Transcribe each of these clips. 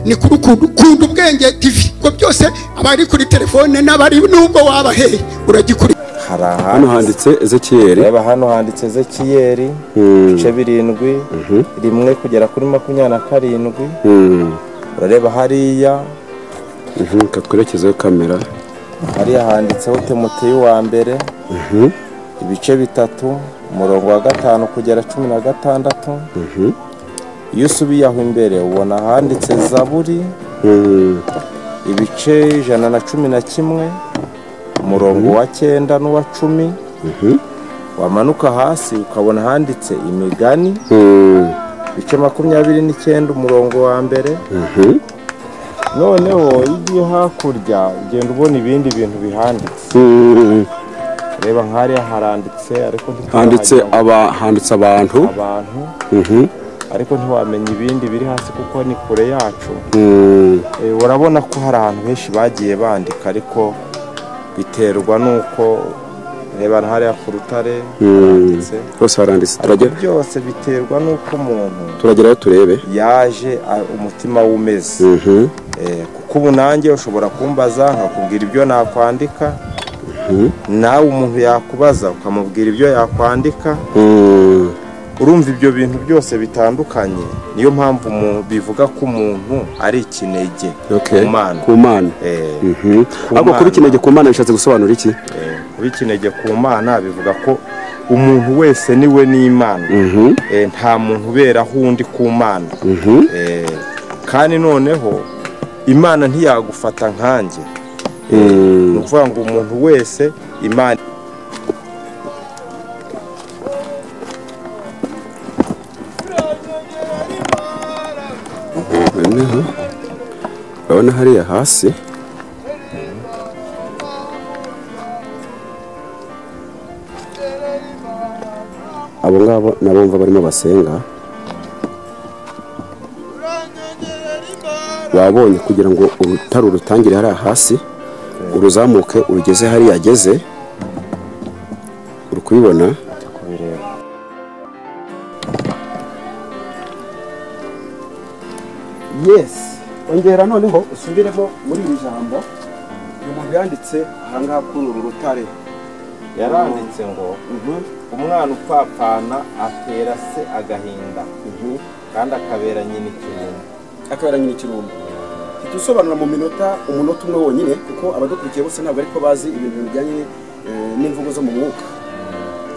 ni kuri ukuntu ukunda ubwenge tv ubwo byose abari kuri telefone n'abari nubwo wabaheye uragikuriye hari hano aha handitse ezekiyeri reba hano handitse ezekiyeri ibice birindwi rimwe kugera kuri makumyabiri na karindwi Mhm, urareba hariya mhm, reka twerekezeho kamera hariya handitseho temuteyi wa mbere Mhm, ibice bitatu umurongo wa gatanu kugera cumi na gatandatu mhm, iyo usubiye aho imbere ubona ahanditse zaburi mhm, ibice ijana na cumi na kimwe umurongo wa cyenda n'uwa cumi mhm, wamanuka hasi ukabona ahanditse imigani mhm, ibice makumyabiri n'icyenda umurongo wa mbere mhm, noneho iyo ugiye hakurya ugenda ubona ibindi bintu bihanditse mhm. reba nk'ariya haranditse ariko handitse ntiturahagera ngo aba handitse abantu abantu Mhm, ariko ntiwamenya ibindi biri hasi kuko ni kure yacu mhm, Eh, urabona ko hari ahantu henshi bagiye bandika ariko biterwa n'uko reba hariya ku rutare mhm. haranditse hose haranditse ariko turagera byose biterwa n'uko umuntu turagerayo turebe yaje a- umutima we umeze Mhm, Eh, kuko ubu nanjye ushobora kumbaza nkakubwira ibyo nakwandika Mhm. nawe umuntu yakubaza ukamubwira ibyo yakwandika mhm, urumva ibyo bintu byose bitandukanye niyo mpamvu mu- bivuga ko umuntu ari ikinege okay. ku mana ku mana Eh, Mhm. Ku ahubwo kuba Mana. ikinege ku mana bishatse gusobanura iki eh, kuba ikinege ku mana bivuga ko umuntu wese ni we n'imana Mhm, Eh, nta muntu uberaho undi ku mana mhm, Eh, kandi noneho imana ntiyagufata nkanjye ni mhm. ukuvuga ngo umuntu wese imana noneho urabona hariya hasi abo ngabo nabumva barimo basenga wabonye kugira ngo urutare urutangire hariya hasi uruzamuke urugeze hariya ageze uri kubibona kubireba yesi ongera noneho usubiremo muri iri jambo uyu muntu yanditse ahangaha kuri uru rutare yaranditse ngo umwana upfapfana atera se agahinda kandi akabera nyina ikintu akabera nyine ikirungo ntitusobanura mu minota umunota umwe wonyine kuko abadukurikiye bose ntabwo ariko bazi ibintu bijyanye eh, n'imvugo zo mu mwuka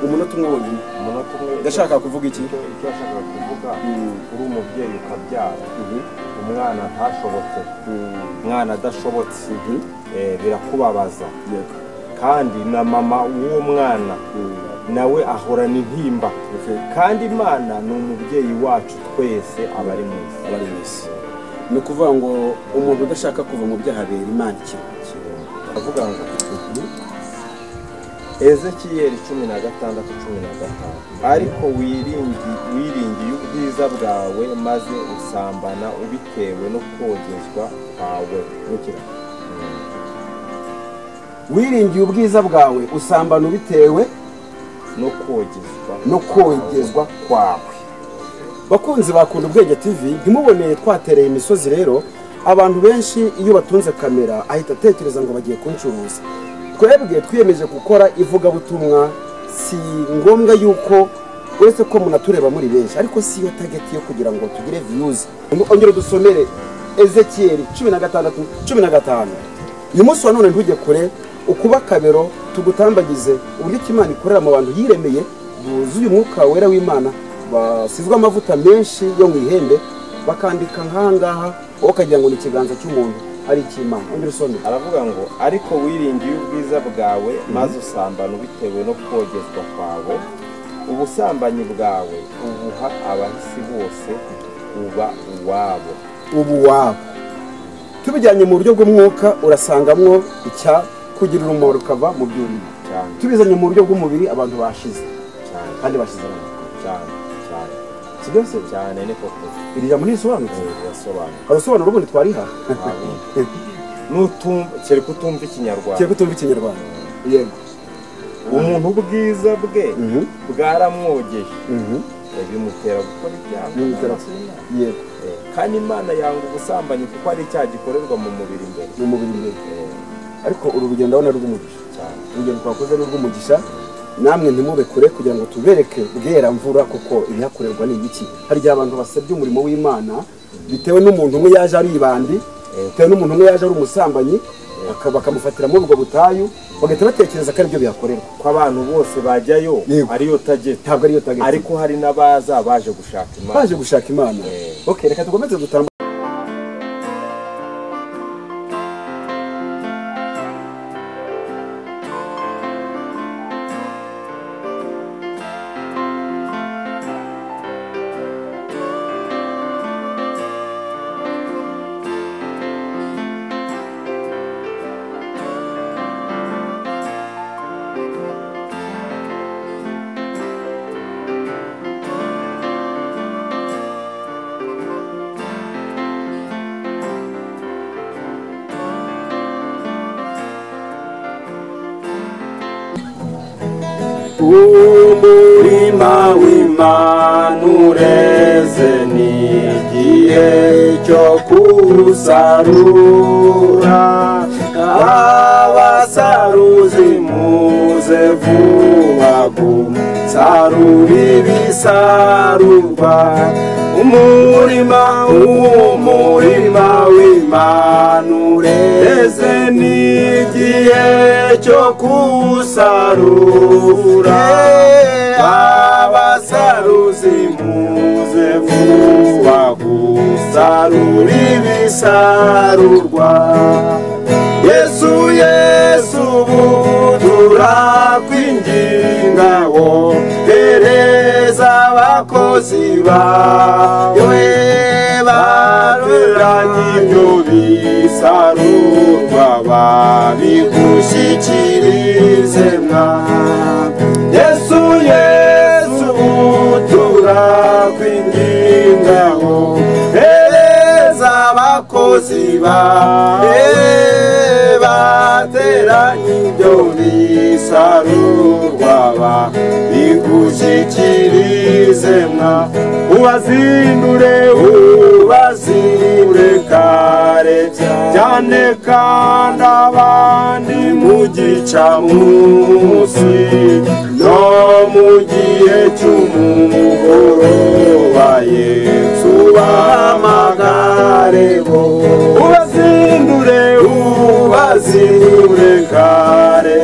umunota umwe wonyine umunota umwe ndashaka kuvuga iki icyo icyo yashakaga kuvuga Mm. uri umubyeyi ukabyara umwana ntashobotse Mm, umwana adashobotse mhm, eh, birakubabaza yego. kandi na mama w'uwo mwana Mm, nawe ahorana intimba okay. kandi imana ni umubyeyi wacu twese abari mu isi abari mu isi ni ukuvuga ngo umuntu udashaka kuva mu byaha bera imana ikintu avuga ngo ezekiyeli cumi na gatandatu cumi na gatanu ariko wiringi- wiringiye ubwiza bwawe maze usambana ubitewe no kogezwa kwawe nukira wiringiye ubwiza bwawe usambana ubitewe no kogezwa no kogezwa kwawe bakunzi bakunda ubwenge tv ntimubone twatereye imisozi rero abantu benshi iyo batunze kamera ahita atekereza ngo bagiye kuncuruza twebwe twiyemeje gukora ivugabutumwa si ngombwa yuko uretse ko munatureba muri benshi ariko si yo tageti yo kugira ngo tugire viyuzi ongera dusomere ezekiyeli cumi na gatandatu cumi na gatanu uyu munsi wa none ntujye kure ukuba akabero tugutambagize uburyo icyo imana ikorera mu bantu yiremeye buzuye umwuka wera w'imana basizwe amavuta menshi yo mu ihembe bakandika nk'aha ngaha wowe ukagira ngo ni ikiganza cy'umuntu ari icy'imana ongera usome aravuga ngo ariko wiringiye ubwiza bwawe maze usambana ubitewe no kogezwa kwawe ubusambanyi bwawe ubuha abahisi bose uba uwabo ubu waba tubijyanye mu buryo bw'umwuka urasangamwo icya kugira urumuri rukava mu byuriro cyane tubizanye mu buryo bw'umubiri abantu bashize cyane kandi bashize abantu cyane cyane kidose cyane ni koko iri jambo ntisobanutse birasobanura hari usobanura ubundi twarihaha nutumva cyari kutumva ikinyarwanda kiyo kutumva ikinyarwanda yego umuntu ubwiza bwe Mhm. bwaramwogeje Mhm. bimutera gukora ibyaha Bimutera- Amaso y'Imana. yego kandi imana yanga ubusambanyi kuko ari icyaha gikorerwa mu mubiri imbere mu mubiri imbere ariko uru rugendo ndabona ari rw'umugisha cyane urugendo twakoze ni urw'umugisha namwe ntimube kure kugira ngo tubereke bwera mvura kuko ibihakorerwa ni ibiki hari igihe abantu basabye umurimo w'imana bitewe n'umuntu umwe yaje ari ibandi bitewe n'umuntu umwe yaje ari umusambanyi baka- bakamufatira muri ubwo butayu bagahita batekereza ko aribyo bihakorerwa ko abantu bose bajyayo Yego. ariyo tageti ntabwo ariyo tageti ariko hari n'abaza baje gushaka imana baje gushaka imana Eh. ok reka dukomeze dutambuke umurima w'imana ureze ni igihe cyo kuwusarura abasaruzi muze vuba gusarura ibisarurwa umurima umurima w'imana ureze ni igihe cyo kuwusarura abasaruzi muze vuba gusarura ibisarurwa yesu yesu ubu turakwinginga wohereza abakozi bawe bateranye ibyo bisarurwa babigushyikirize mwami yesu yesu ubu turakwinginga wohereza abakozi bawe bateranye ibyo bisarurwa babigushyikirize mwa ubazindure ubazindure kare cyane kandi abandi mu gicamunsi no mu gihe cy'umugoroba yesu bahamagare bo ubazindure ubazindure kare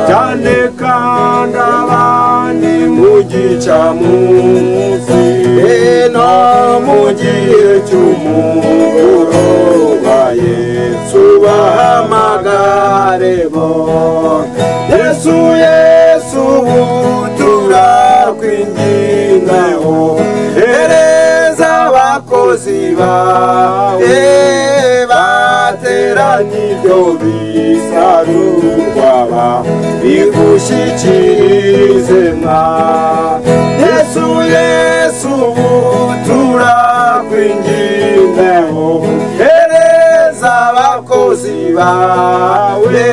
cyane kandi abandi mu gicamunsi no mu gihe cy'umugoroba yesu bahamagare bo yesu yesu ubu turakwingingaho hereza abakozi bawe bateranye ibyo bisarurwa babigushyikirize mwa yesu yesu ubu turakwingingaho hereza abakozi bawe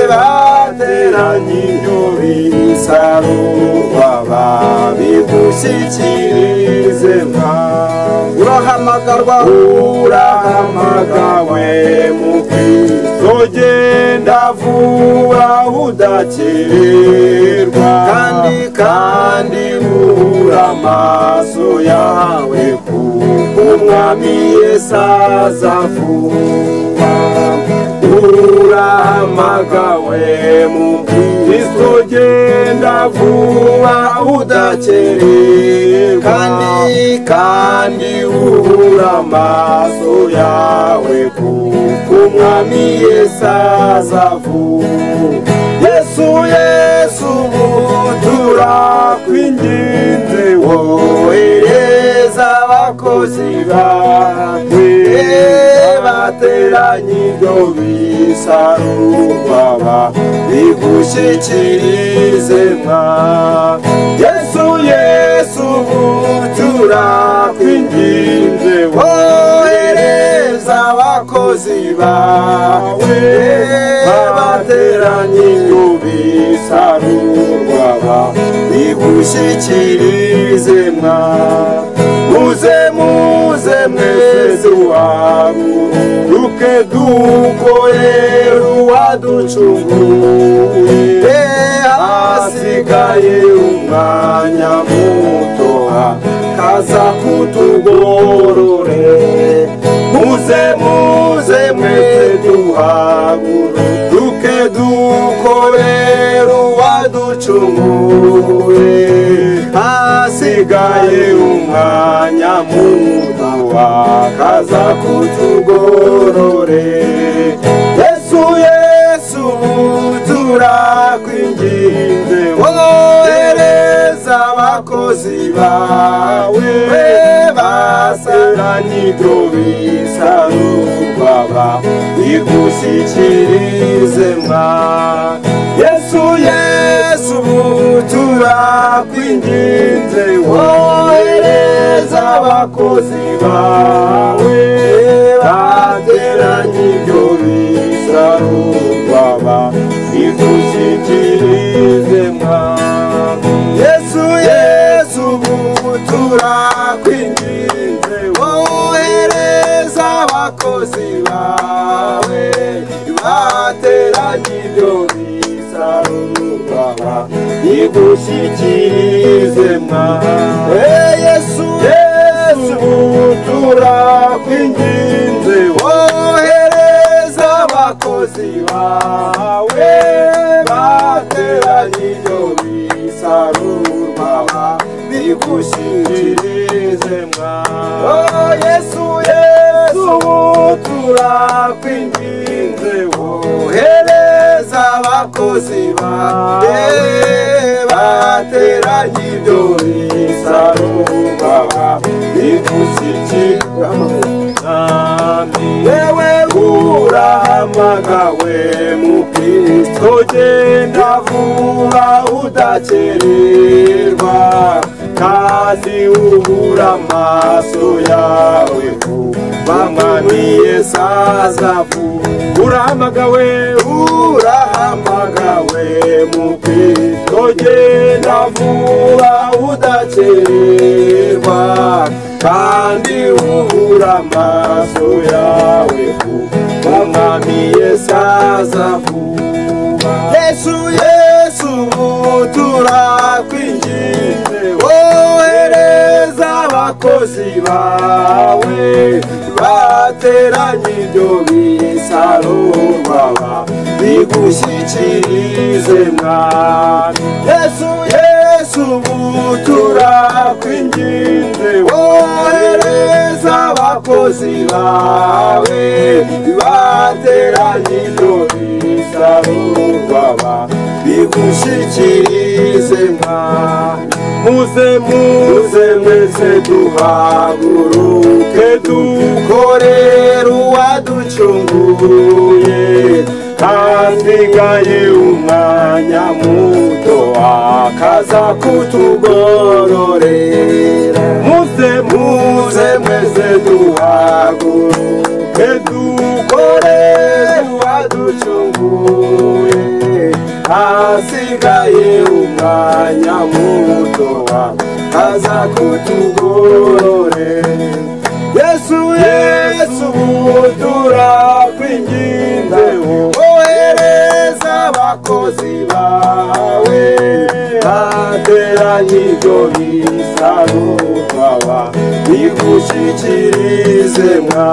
bateranye ibyo bisarurwa babigushyikirize mwa urahamagarwa urahamagawe mu kristo genda vuba udakererwa kandi kandi ubura amaso yawe ku umwami yesu aza vuba urahamagawe mu kristo genda vuba udakererwa kandi kandi ubura amaso yawe kuko umwami yesu aza vuba yesu yesu ubu turakwinginze wohereza abakozi bawe bateranye ibyo bisarurwa babigushyikirize mwa yesu yesu ubu turakwinginze wohereza abakozi bawe bateranye ibyo bisarurwa babigushyikirize mwa muze muze mwe rwacu ruke dukorera uwaducunguye hasigaye umwanya mutoha kaza kutugorore muze muze mwese duhaguruke dukorera uwaducunguye hasigaye umwanya mutoha kaza kutugorore yesu yesu turakwinginze wohereza abakozi bawe basaranye ibyo bisarurwa babigushyikirize mwa yesu yesu turakwinginze wohereza abakozi bawe bateranye ibyo bisarurwa babigushyikirize mwa yesu yesu ubu turakwinginze wohereza abakozi bawe bateranye ibyo bisarurwa bigushyikirize mwa Eh, yesu yesu ubu turakwinginze wohereza abakozi bawe bateranye ibyo bisarurwa bigushyikirize mwa oh, yesu yesu turakwinginze wohereza abakozi bawe bateranye ibyo bisarurwa bigushyikirize yewe urahamagawe mu kristo genda vuba udakererwa kandi ubura amaso yawe bamaniye sazavu urahamagawe urahamagawe mu kristo genda vuba udakererwa kandi ubura amaso yawe kuba mwami yesu aza vuba yesu yesu ubu turakwinginze wohereza abakozi bawe bateranye ibyo bisarurwa bigushyikirize mwami yesu yesu ubu turakwinginze wohereza abakozi bawe bateranye ibyo bisarurwa bigushyikirize mwami muze muze mwese duhaguruke dukorere uwaducunguye hasigaye umwanya muto akaza kutugororera muze muze mwese duhaguruke dukorere uwaducunguye hasigaye umwanya muto akaza kutugororera yesu yesu ubu turakwinginze wohereza abakozi bawe bateranye ibyo bisarurwa bigushyikirize mwa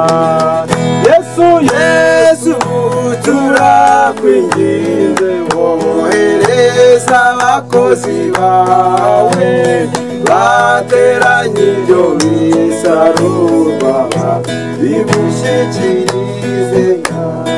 yesu yesu ubu turakwinginze wohereza abakozi bawe bateranye ibyo bisarurwa bigushyikirize mwa